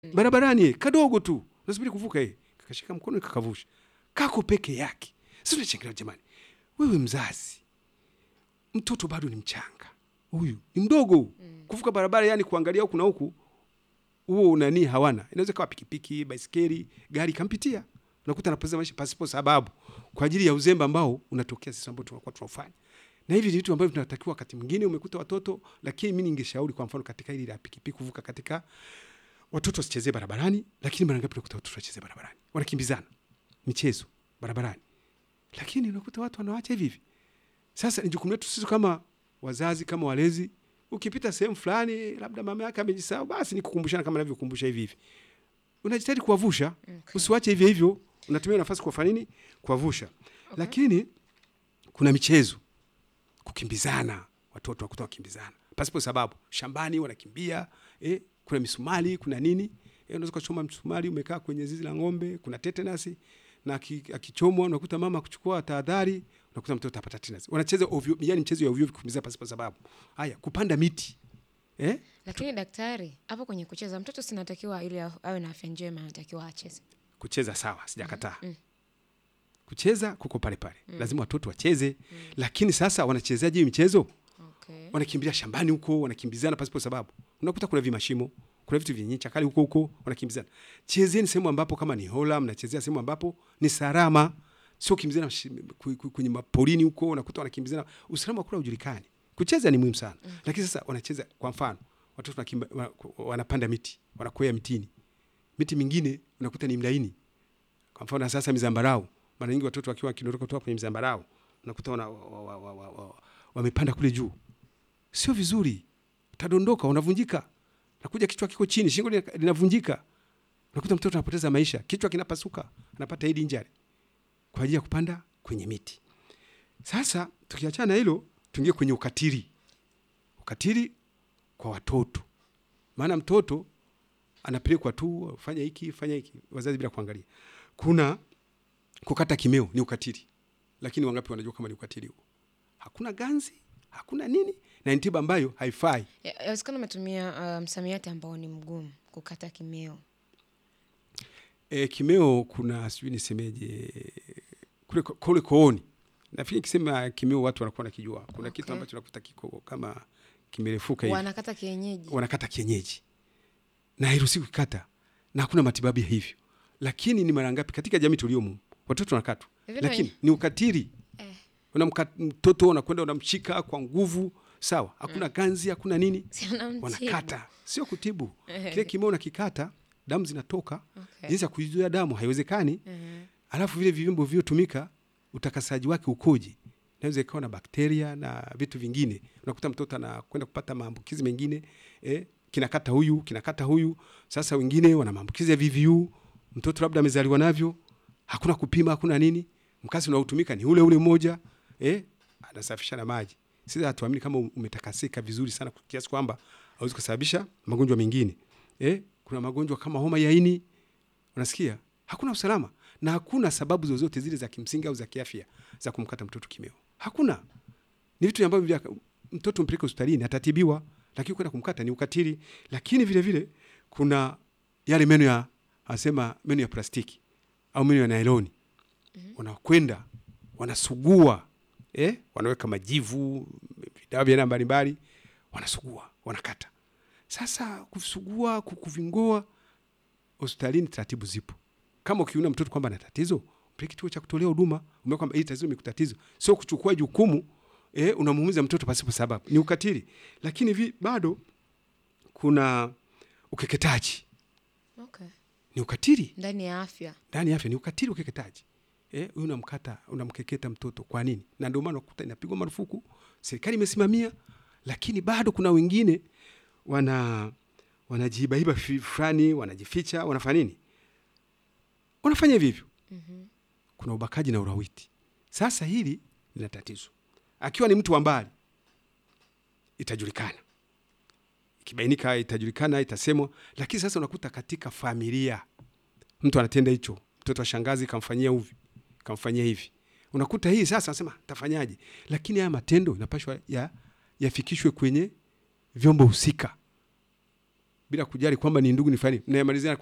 barabarani kadogo tu nasubiri kuvuka yeye kakashika mkono kakavusha kako peke yake si tunachangilia jamani wewe mzazi mtoto bado ni mchanga huyu ni mdogo huu mm. kuvuka barabara yani kuangalia huku na huku huo nani hawana inaweza kawa pikipiki baiskeli gari kampitia unakuta anapoteza maisha pasipo sababu kwa ajili ya uzembe ambao unatokea sisi ambao tunakuwa tunafanya na hivi ni vitu ambavyo tunatakiwa wakati mwingine umekuta watoto lakini mi ningeshauri kwa mfano katika hili la pikipiki kuvuka katika watoto wasichezee barabarani lakini mara ngapi unakuta watoto wachezee barabarani wanakimbizana michezo barabarani lakini unakuta watu wanawacha hivi hivi sasa ni jukumu letu sisi kama wazazi kama walezi ukipita sehemu fulani labda mama yake amejisahau basi ni kukumbushana kama navyokumbusha hivi hivi unajitahidi kuwavusha Okay. usiwache hivyo hivyo unatumia nafasi kuwafanya nini kuwavusha lakini kuna michezo kukimbizana watoto wakuta wakimbizana pasipo sababu shambani wanakimbia eh, kuna misumari kuna nini eh, unaweza ukachoma msumari umekaa kwenye zizi la ng'ombe kuna tetenasi na aki- akichomwa unakuta mama akuchukua tahadhari unakuta mtoto apata tetenasi wanacheza ovyo yani mchezo ya ovyo ovyo kukimbiza pasipo sababu haya kupanda miti eh? lakini daktari hapo kwenye kucheza mtoto sinatakiwa ili a- awe na afya njema anatakiwa acheze kucheza sawa sijakataa kucheza kuko pale pale lazima watoto wacheze lakini sasa wanachezaje hii michezo okay. wanakimbilia shambani huko wanakimbizana pasipo sababu unakuta kuna vimashimo kuna vitu vyenye chakali huko huko wanakimbizana chezeni sehemu ambapo kama ni hola mnachezea sehemu ambapo ni salama sio kimbizana shi- ku- ku- kwenye maporini huko unakuta wanakimbizana usalama kula ujulikani kucheza ni muhimu sana mm. lakini sasa wanacheza kwa mfano watoto wanakimba, wana- wanapanda miti wanakwea mitini miti mingine unakuta ni mlaini kwa mfano sasa mizambarau mara nyingi watoto wakiwa wakidondoka kutoka kwenye mzambarau unakuta wana, wa, wa, wa, wa, wa, wamepanda kule juu sio vizuri utadondoka unavunjika nakuja kichwa kiko chini shingo lina- linavunjika unakuta mtoto anapoteza maisha kichwa kinapasuka anapata head injury kwa ajili ya kupanda kwenye miti sasa tukiachana na hilo tuingie kwenye ukatili ukatili kwa watoto maana mtoto anapelekwa tu fanya hiki fanya hiki wazazi bila kuangalia kuna kukata kimeo ni ukatili lakini wangapi wanajua kama ni ukatili huo hakuna ganzi hakuna nini na ni tiba ambayo haifai Ya- yawezekana umetumia uh, msamiati ambao ni mgumu kukata kimeo e, kimeo kuna sijui nisemeje kule, kule kooni nafikiri kisema kimeo watu wanakuwa nakijua kuna okay. kitu Okay. ambacho nakuta kiko kama kimerefuka hivi wanakata kienyeji wanakata kienyeji na hairuhusiwi kukata na hakuna matibabu ya hivyo lakini ni mara ngapi katika jamii tuliomo watoto wanakatwa Vile lakini wenye- ni ukatili Eh. unamka mtoto unakwenda unamshika kwa nguvu sawa hakuna ganzi hakuna nini Si anamtibu. wanakata sio kutibu Eh. kile kimeo nakikata damu zinatoka Okay. jinsi ya kuizuia damu haiwezekani Mhm. alafu vile viumbo vilivyotumika utakasaji wake ukoje naweza ikawa na bakteria na vitu vingine unakuta mtoto anakwenda kupata maambukizi mengine eh, kinakata huyu kinakata huyu sasa wengine wana maambukizi ya VVU mtoto labda amezaliwa navyo hakuna kupima hakuna nini mkasi unaotumika ni ule ule mmoja eh, anasafisha na maji sisi hatuamini kama umetakasika vizuri sana kiasi kwamba hauwezi kusababisha magonjwa mengine eh, kuna magonjwa kama homa ya ini unasikia hakuna usalama na hakuna sababu zozote zile za kimsingi au za kiafya za kumkata mtoto kimeo hakuna ni vitu ambavyo vya mtoto mpeleke hospitalini atatibiwa lakini kwenda kumkata ni ukatili lakini vile vile kuna yale meno ya anasema meno ya plastiki au meno ya nailoni mm-hmm. wanakwenda wanasugua eh? wanaweka majivu vidawa vya aina mbalimbali wanasugua wanakata sasa kusugua ku- kuvingoa hospitalini taratibu zipo kama ukiona mtoto kwamba ana tatizo mpeleke kituo cha kutolea huduma umeona kwamba hili tatizo limekutatizo sio kuchukua jukumu eh, unamuumiza mtoto pasipo sababu ni ukatili lakini vi, bado kuna ukeketaji okay. ni ukatili ndani ya afya ndani ya afya ni ukatili ukeketaji eh, huyu unamkata unamkeketa mtoto kwa nini na ndio maana unakuta inapigwa marufuku serikali imesimamia lakini bado kuna wengine wana wanajibaiba fi- fulani wanajificha wanafanya nini wanafanya hivi hivyo Mhm. kuna ubakaji na urawiti sasa hili lina tatizo akiwa ni mtu wa mbali itajulikana ikibainika itajulikana itasemwa lakini sasa unakuta katika familia mtu anatenda hicho mtoto wa shangazi kamfanyia uvi kamfanyia hivi unakuta hii sasa anasema tafanyaje lakini haya matendo inapashwa ya yafikishwe kwenye vyombo husika bila kujali kwamba ni ndugu ni fulani, mnayamalizia